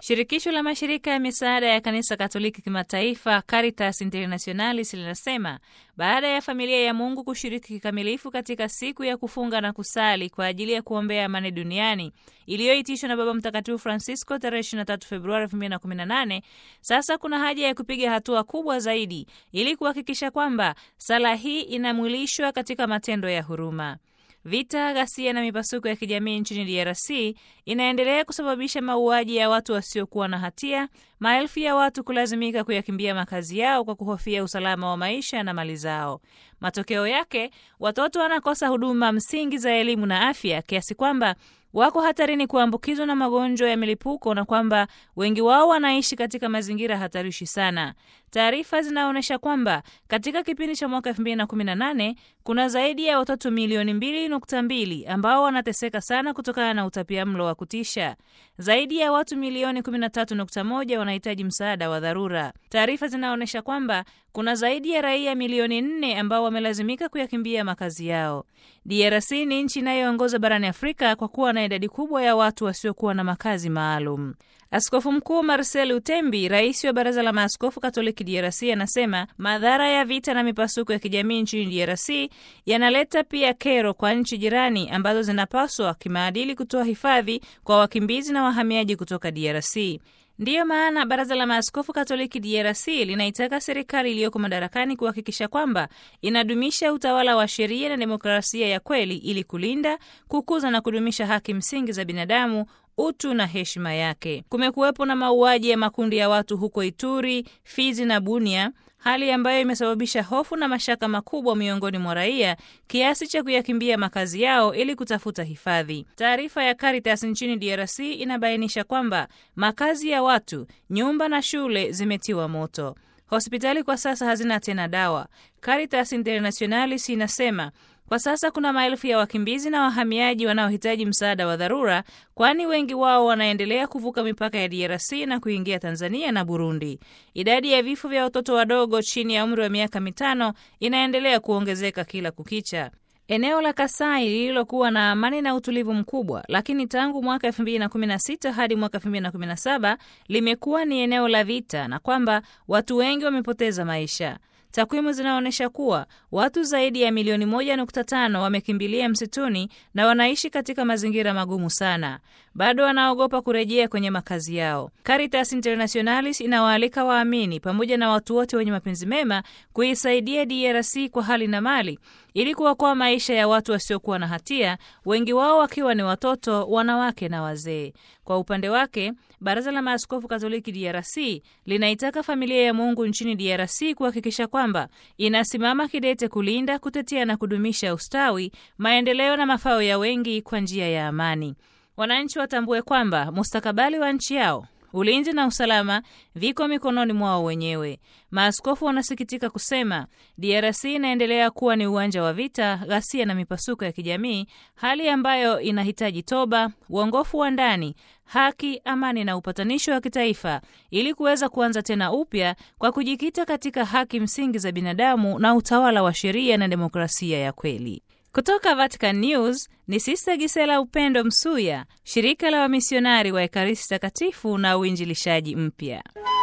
Shirikisho la mashirika ya misaada ya kanisa Katoliki kimataifa Caritas Internationalis linasema baada ya familia ya Mungu kushiriki kikamilifu katika siku ya kufunga na kusali kwa ajili ya kuombea amani duniani iliyoitishwa na Baba Mtakatifu Francisco tarehe 23 Februari 2018, sasa kuna haja ya kupiga hatua kubwa zaidi ili kuhakikisha kwamba sala hii inamwilishwa katika matendo ya huruma. Vita, ghasia na mipasuko ya kijamii nchini DRC inaendelea kusababisha mauaji ya watu wasiokuwa na hatia, maelfu ya watu kulazimika kuyakimbia makazi yao kwa kuhofia usalama wa maisha na mali zao. Matokeo yake, watoto wanakosa huduma msingi za elimu na afya kiasi kwamba wako hatarini kuambukizwa na magonjwa ya milipuko na kwamba wengi wao wanaishi katika mazingira hatarishi sana. Taarifa zinaonyesha kwamba katika kipindi cha mwaka 2018 kuna zaidi ya watoto milioni 2.2 ambao wanateseka sana kutokana na utapiamlo wa kutisha. Zaidi ya watu milioni 13.1 wanahitaji msaada wa dharura. Taarifa zinaonyesha kwamba kuna zaidi ya raia milioni 4 ambao wamelazimika kuyakimbia makazi yao. DRC ni nchi inayoongoza barani Afrika kwa kuwa na idadi kubwa ya watu wasiokuwa na makazi maalum. Askofu Mkuu Marcel Utembi, rais wa Baraza la Maaskofu Katoliki DRC, anasema madhara ya vita na mipasuko ya kijamii nchini DRC yanaleta pia kero kwa nchi jirani ambazo zinapaswa kimaadili kutoa hifadhi kwa wakimbizi na wahamiaji kutoka DRC. Ndiyo maana Baraza la Maaskofu Katoliki DRC linaitaka serikali iliyoko madarakani kuhakikisha kwamba inadumisha utawala wa sheria na demokrasia ya kweli ili kulinda, kukuza na kudumisha haki msingi za binadamu utu na heshima yake. Kumekuwepo na mauaji ya makundi ya watu huko Ituri, Fizi na Bunia, hali ambayo imesababisha hofu na mashaka makubwa miongoni mwa raia kiasi cha kuyakimbia makazi yao ili kutafuta hifadhi. Taarifa ya Caritas nchini DRC inabainisha kwamba makazi ya watu, nyumba na shule zimetiwa moto. Hospitali kwa sasa hazina tena dawa. Caritas Internationalis inasema kwa sasa kuna maelfu ya wakimbizi na wahamiaji wanaohitaji msaada wa dharura, kwani wengi wao wanaendelea kuvuka mipaka ya DRC na kuingia Tanzania na Burundi. Idadi ya vifo vya watoto wadogo chini ya umri wa miaka mitano inaendelea kuongezeka kila kukicha. Eneo la Kasai lililokuwa na amani na utulivu mkubwa, lakini tangu mwaka 2016 hadi mwaka 2017 limekuwa ni eneo la vita na kwamba watu wengi wamepoteza maisha. Takwimu zinaonyesha kuwa watu zaidi ya milioni moja nukta tano wamekimbilia msituni na wanaishi katika mazingira magumu sana. Bado wanaogopa kurejea kwenye makazi yao. Caritas Internationalis inawaalika waamini pamoja na watu wote wenye mapenzi mema kuisaidia DRC kwa hali na mali ili kuokoa maisha ya watu wasiokuwa na hatia, wengi wao wakiwa ni watoto, wanawake na wazee. Kwa upande wake, Baraza la Maaskofu Katoliki DRC linaitaka familia ya Mungu nchini DRC kuhakikisha kwamba inasimama kidete kulinda, kutetea na kudumisha ustawi, maendeleo na mafao ya wengi kwa njia ya amani. Wananchi watambue kwamba mustakabali wa nchi yao ulinzi na usalama viko mikononi mwao wenyewe. Maaskofu wanasikitika kusema DRC inaendelea kuwa ni uwanja wa vita, ghasia na mipasuko ya kijamii, hali ambayo inahitaji toba, uongofu wa ndani, haki, amani na upatanisho wa kitaifa ili kuweza kuanza tena upya kwa kujikita katika haki msingi za binadamu na utawala wa sheria na demokrasia ya kweli. Kutoka Vatican News ni Sista Gisela Upendo Msuya, shirika la wamisionari wa Ekaristi Takatifu na uinjilishaji mpya.